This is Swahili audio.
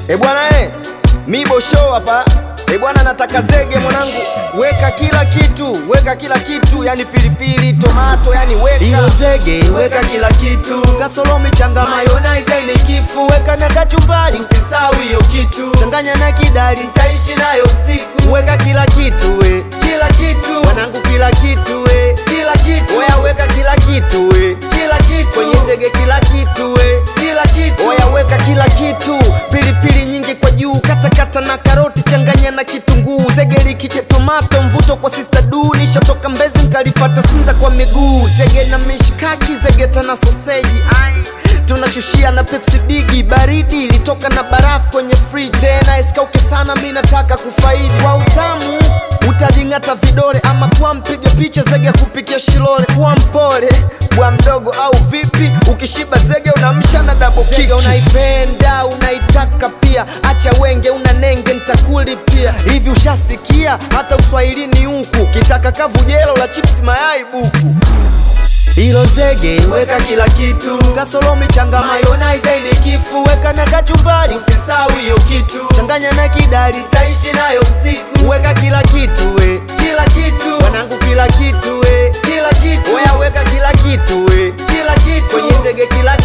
E bwana eh, Mibo show hapa. E bwana nataka zege mwanangu. Weka kila kitu, weka kila kitu, yani pilipili, tomato, yani weka. Hiyo zege, weka kila kitu. Kasolomi changa mayonnaise ni kifu. Weka na kachumbari, usisahau hiyo kitu. Changanya na kidari, nitaishi nayo siku. Weka kila kitu we. Kila kitu. Mwanangu kila kitu we. Kila kitu. Oya weka kila kitu we. Kila kitu. Kwenye zege kila kitu we. Kila kitu. Oya weka kila kitu. Pilipili nyingi kwa juu, kata kata na karoti, changanya na kitunguu. Zege likije tomato, mvuto kwa sister du. Nishatoka Mbezi nikalifata Sinza kwa miguu. Zege na mishikaki, zege tana soseji. Tunashushia na Pepsi bigi baridi ilitoka na barafu kwenye fridge tena isikauke sana, mi nataka kufaidi kwa utamu utajing'ata vidole ama kwa mpiga picha zege kupikia shilole kwa mpole bwa mdogo au vipi ukishiba zege unamsha na double kick Zege unaipenda unaitaka pia acha wenge una nenge ntakulipia hivi ushasikia hata uswahilini huku kitaka kavu jelo la chips mayai buku Hilo zege weka kila kitu, kasolomi changa mayonnaise ni kifu, weka na kachumbari, usisahau hiyo kitu, changanya na kidari, taishi nayo usiku, weka kila kitu we, kila kitu, wanangu kila kitu we, kila kitu, oya weka kila kitu we, kila kitu, kwenye zege kila